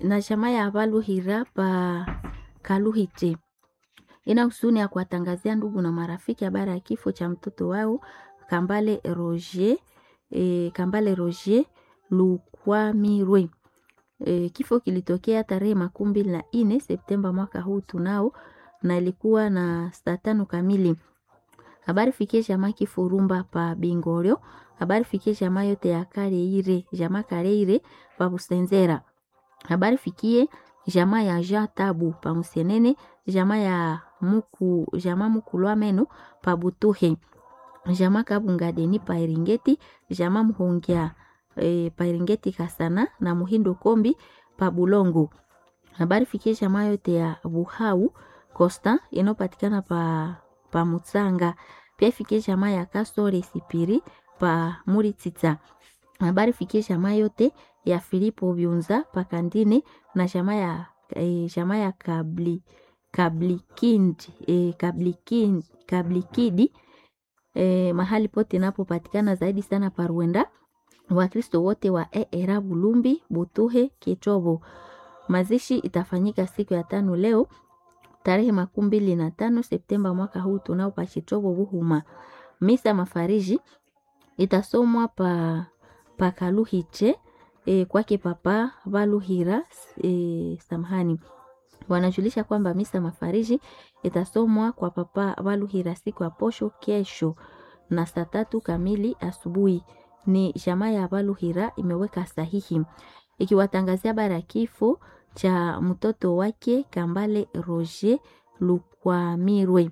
na jamaa ya Valuhira pa Kaluhite ina husuni ya kuwatangazia ndugu na marafiki habari ya kifo cha mtoto wao Kambale Roger, e, Kambale Roger Lukwamirwe. E, kifo kilitokea tarehe makumi mbili na nne Septemba mwaka huu tunao, na ilikuwa na saa tano kamili. Habari fikie jamaa Kifurumba pa Bingoryo. Habari fikie jamaa yote ya Kareire, jamaa Kareire pa Busenzera. Habari fikie jamaa ya Jean Tabu pa Musenene, jamaa ya Muku, jamaa Mukulwa Meno pa Butuhe, jamaa Kabungadeni pa Eringeti, jamaa Muhongia e, pa Eringeti Kasana na Muhindo Kombi pa Bulongo. Habari fikie jamaa yote ya Buhau Costa inayopatikana pa pa Mutsanga. Pia fikie jamaa ya Kasore Sipiri pa Muritita. Habari fikie jamaa yote ya Filipo Byunza pa Kandine na jamaa ya e, jamaa ya Kabli Kablikindi e, Kablikindi Kablikidi e, mahali pote napopatikana zaidi sana pa Rwanda. Wakristo wote wa ERA Bulumbi, Butuhe, Kitobo. Mazishi itafanyika siku ya tano leo tarehe makumi mbili na tano Septemba mwaka huu tunao pa Chitobo Buhuma. Misa mafariji itasomwa pa pa Kaluhiche e, kwake papa Valuhira e, samahani wanajulisha kwamba misa mafariji itasomwa kwa papa Valuhira siku ya posho kesho na saa tatu kamili asubuhi. Ni jamaa ya Valuhira imeweka sahihi ikiwatangazia habari ya kifo cha mtoto wake Kambale Roger Lukwamirwe.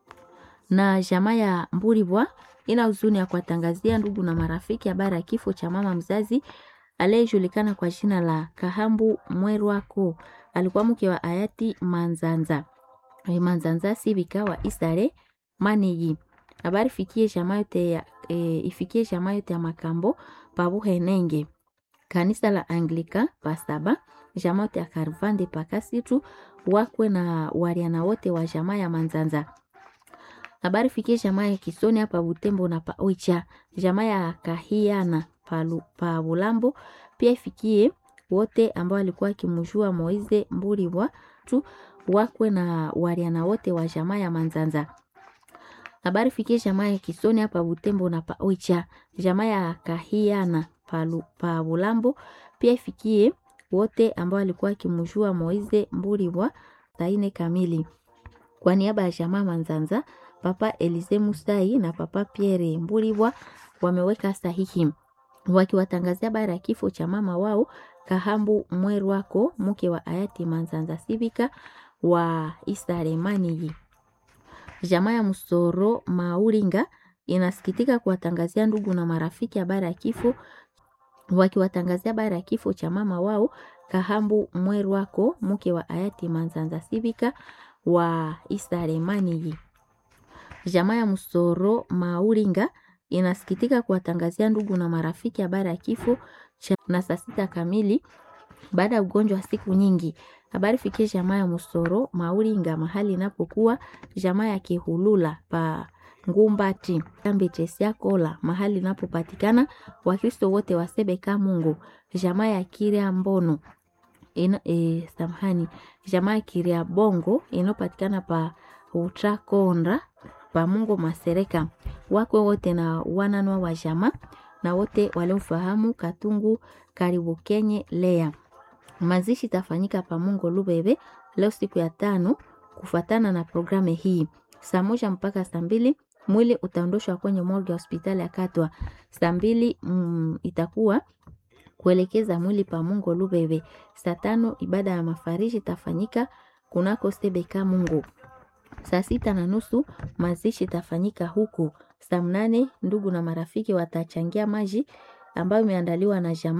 Na jamaa ya Mburibwa ina huzuni ya kuwatangazia ndugu na marafiki habari ya kifo cha mama mzazi aliyejulikana kwa jina la Kahambu Mwerwako. Alikuwa mke wa hayati Manzanza Manzanza Sibika wa Isare Maniji. Habari fikie jamaa yote ya e, ifikie jamaa yote ya Makambo Pabuhenenge kanisa la Anglika pasaba jamaa yote ya Karvande pakasitu wakwe na wariana wote wa jamaa ya Manzanza. Habari fikie jamaa ya Kisoni hapa Butembo na pa Oicha, jamaa ya Kahiana palu, pa Bulambo pia ifikie wote ambao walikuwa kimjua Moize Mburiwa tu wakwe na wariana wote wa jamaa ya Manzanza. Habari fikie jamaa ya Kisoni hapa Butembo na pa Oicha, jamaa ya Kahiana palu, pa Bulambo pia ifikie wote ambao walikuwa kimjua Moize Mburiwa taine kamili. Kwa niaba ya jamaa Manzanza, Papa Elize Musai na Papa Pierre Mburiwa wameweka sahihi wakiwatangazia habari ya kifo cha mama wao Kahambu Mwerwako, mke wa hayati Manzanza Sibika wa Isaremani. Jamaa ya Musoro Mauringa inasikitika kuwatangazia ndugu na marafiki habari ya kifo wakiwatangazia habari ya kifo cha mama wao Kahambu Mwerwako, mke wa hayati Manzanza Sibika wa Isaremani. Jamaa ya Musoro Mauringa inasikitika kuwatangazia ndugu na marafiki habari ya kifo cha na saa sita kamili baada ya ugonjwa wa siku nyingi. Habari fikie jamaa ya Musoro Mauringa mahali inapokuwa jamaa ya Kihulula pa Ngumbati kambi Chesia Kola mahali inapopatikana Wakristo wote wa Sebeka Mungu jamaa ya Kiria Mbono ina, e, samahani jamaa ya Kiria Bongo inayopatikana pa Utrakonda pa Mungu Masereka wakwe wote na wananwa wa jamaa na wote waliomfahamu Katungu karibu Kenye Lea. Mazishi tafanyika pa Mungu Lubebe leo siku ya tano kufuatana na programu hii saa moja mpaka saa mbili mwili utaondoshwa kwenye morgue ya hospitali ya Katwa. Saa mbili mm, itakuwa kuelekeza mwili pa Mungu Lubebe. Saa tano ibada ya mafariji itafanyika kunako Sebeka Mungu. Saa sita na nusu mazishi itafanyika huku. Saa mnane ndugu na marafiki watachangia maji ambayo imeandaliwa na jamaa